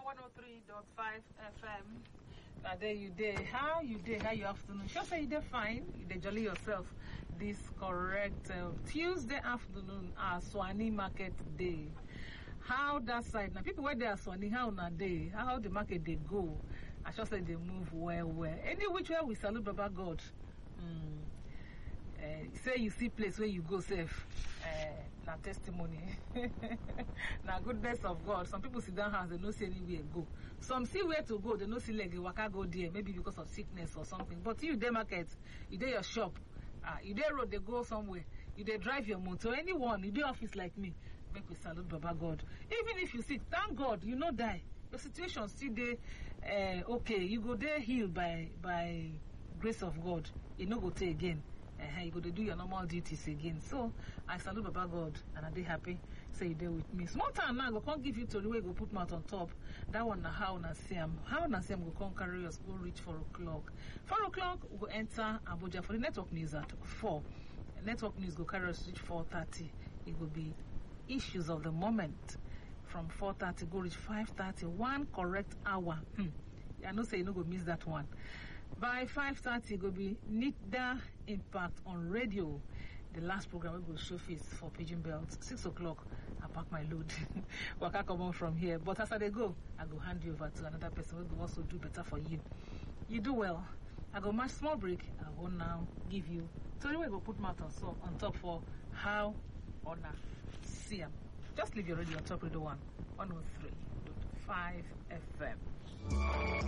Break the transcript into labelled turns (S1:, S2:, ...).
S1: 103.5 FM. Now there you day. How you day? How you afternoon? Sure say you dey fine. You dey jolly yourself. This correct uh, Tuesday afternoon, our Swani market day. How that side now? People where they are Swani, how na day? How the market they go? I sure say they move well, well. Any which way we salute Baba God. Mm. Uh, say you see place where you go safe. Uh, na testimony na goodness of god some people sit down house they no see anywhere go some see where to go they no see leg waka go there maybe because of sickness or something but you dey market you dey your shop ah you dey road dey go somewhere you dey drive your motor anyone you dey office like me make we salute baba god even if you sick thank god you no die your situation still dey uh, okay you go dey healed by by grace of god e no go tey again uh, you go dey do your normal duties again so i salute baba god and i dey happy say you dey with me small time now i go come give you tori wey you go put mouth on top that one na how una see am how una see am go come carry us go reach four o'clock four o'clock we go enter abuja for the network news at four network news go carry us reach four thirty e go be issues of the moment from four thirty go reach five thirty one correct hour hmm. i know say you no go miss that one by 5.30 go be nida impact on radio the last program wey go show face for pigeon belt 6 o'clock i pack my load waka comot from here but as i dey go i go hand you over to another person wey go also do better for you you do well i go match small break i go now give you tori wey go put mouth on, so, on top for how una see am just leave your radio on top radio one 103.5 fm